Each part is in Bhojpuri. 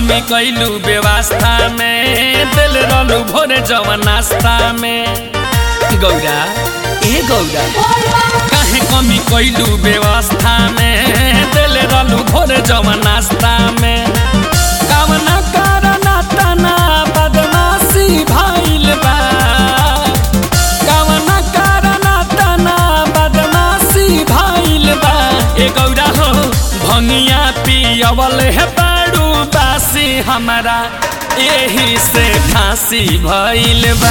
कमी कैलू व्यवस्था में दिल रहलू भोरे जवन नाश्ता में गौरा ए गौरा काहे कमी कैलू व्यवस्था में दिल रहलू भोरे जवन नाश्ता में कामना करना तना बदमाशी भइल बा कामना करना तना बदमाशी भइल बा ए गौरा हो भंगिया पियवल है बाड़ू बासी हमारा एही से खांसी भइल बा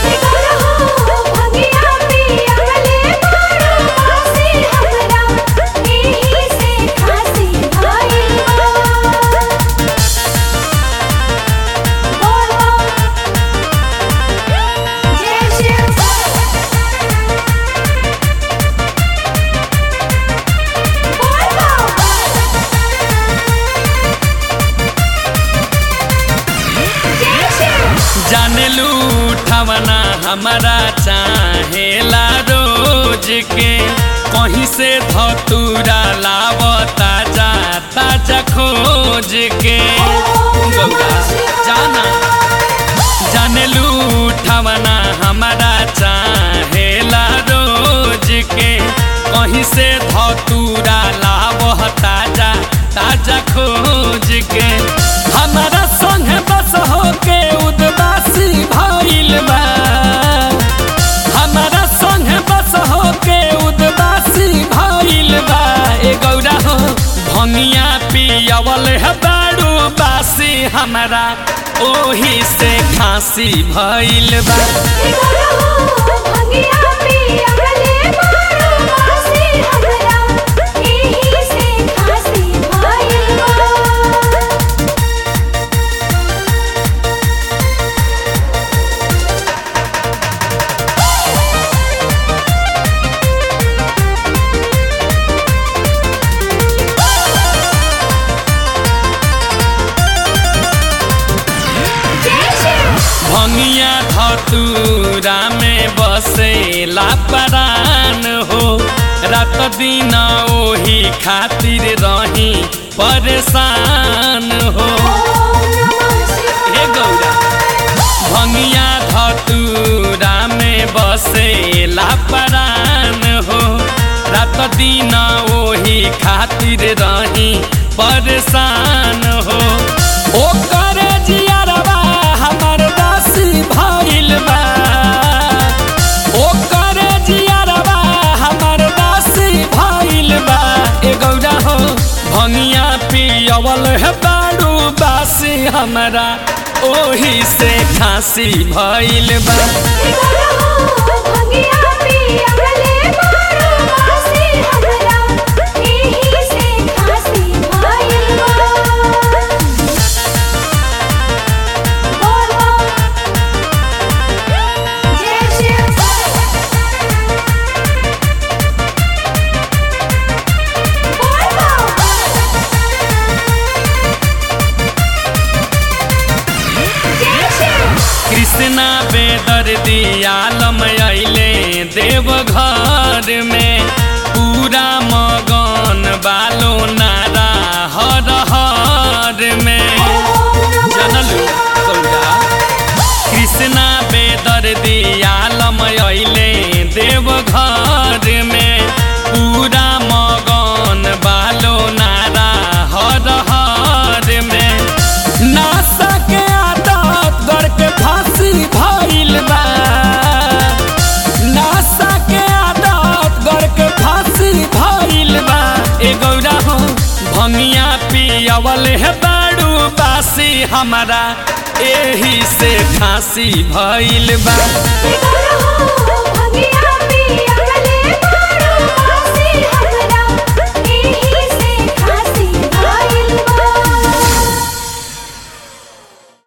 जाने लूठवना हमारा चाहेला रोज के कहीं से धतूरा लावता जाता जा खोज के गौरा जाना जाने लूठवना हमारा चाहेला रोज के कहीं से धतूरा लावता जा ताजा खोज के हमारा संग बस होके उदबासी भइल बा हमारा संग बस होके उदबासी भइल बा ए गौरा हो भंगिया पियवल है बाड़ू बासी हमारा ओही से खांसी भइल बा भंगिया धतूरा में बसेला परान हो रात दिन ओही खातिर रही परेशान हो हे गौरा भंगिया धतूरा में बसेला परान हो रात दिन ओही खातिर रही परेशान हो ओकर जियरवा हमर दासी भइल बा ओकर जियरवा हमर दासी भइल बा ए गौरा हो भंगिया पियवल है बाड़ू बासी हमरा ओही से खांसी भइल बा कृष्णा बेदर दियालम अइले देवघर में पूरा मगन बालो नारा हर हर में जनलू गौरा कृष्णा बेदर दियालम अइले देवघर में पूरा मगन बालो नारा हर हर में नासा के आदत गड़ के फांसी भइल बा नासा के आदत गड़ के फांसी भइल बा ए गौरा हो भंगिया पियवल है बाड़ू बासी हमारा एही से फांसी भइल बा भंगिया